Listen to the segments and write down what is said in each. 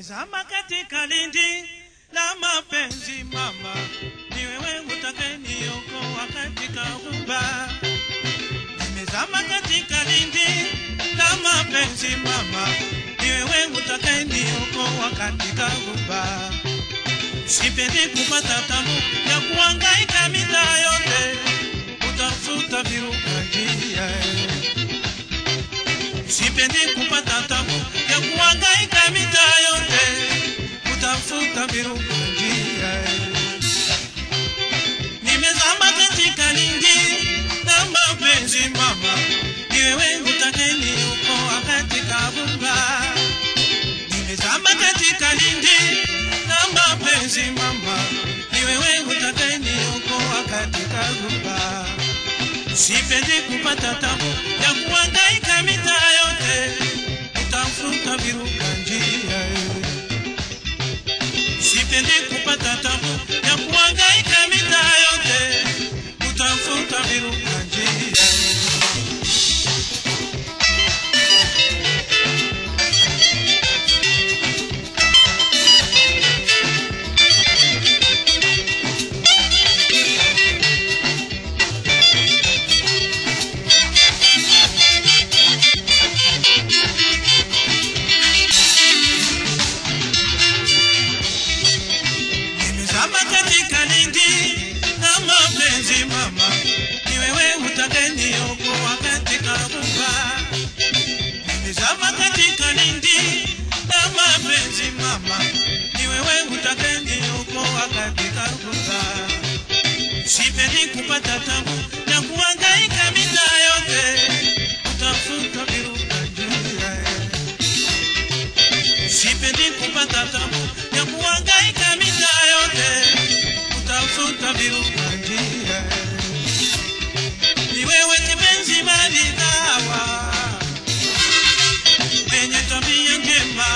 Nimezama katika lindi la mapenzi mama, ni wewe utakayeniokoa katika ghuba. Nimezama katika lindi la mapenzi mama, ni wewe utakayeniokoa katika ghuba. Sipendi kupata tabu ya kuhangaika mitaa yote kutafuta viruka njia. Sipendi kupata tabu ya kuhangaika mitaa yote kutafuta viruka njia. Nimezama katika lindi na mapenzi mama, ni wewe utakayeniokoa katika ghuba. Nimezama katika lindi na mapenzi mama, ni wewe utakayeniokoa katika ghuba. Sipendi kupata tabu ya kuhangaika mitaa yote kutafuta viruka njia. Sipendi kupata tabu ya kuhangaika mitaa yote kutafuta viruka njia. Nimezama katika lindi na mapenzi mama, ni wewe utakayeniokoa katika ghuba. Nimezama katika lindi na mapenzi mama, ni wewe utakayeniokoa katika ghuba. Sipendi kupata tabu na kuhangaika mitaa yote kutafuta viruka njia. Sipendi kupata tabu ya kuhangaika mitaa yote kutafuta viruka njia. Ni wewe kipenzi maridhawa, penye tabia njema,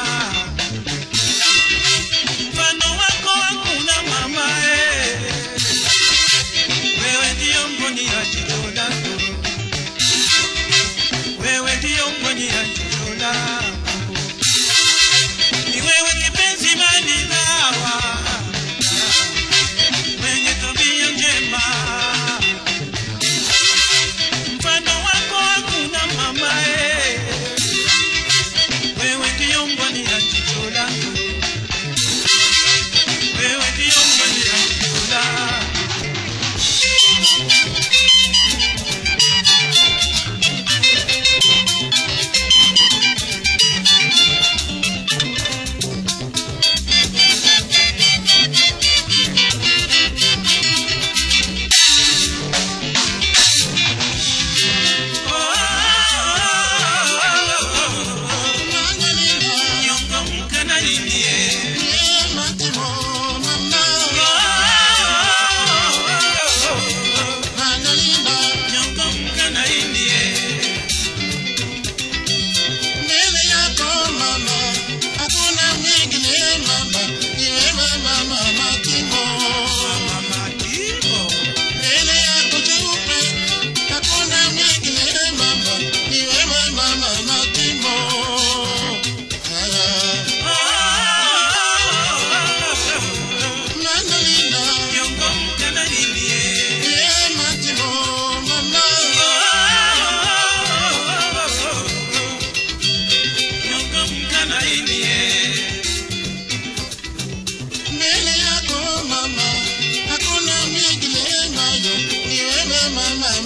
mfano wako hakuna mama eh. Wewe ndiyo mboni ya jicho langu, wewe ndiyo mboni ya jicho langu ni wewe kipenzi manilawa mwenye tabia njema, mfano wako hakuna mama eh. Wewe ndiyo mboni ya jicho langu, wewe ndiyo mboni ya jicho langu. Nyongo mkanalilie nyongo mkanalilie mama Timo nyongo mkanalilie nyongo mkanalilie Mbele yako mama, hakuna mwingine nayo, ni wewe mama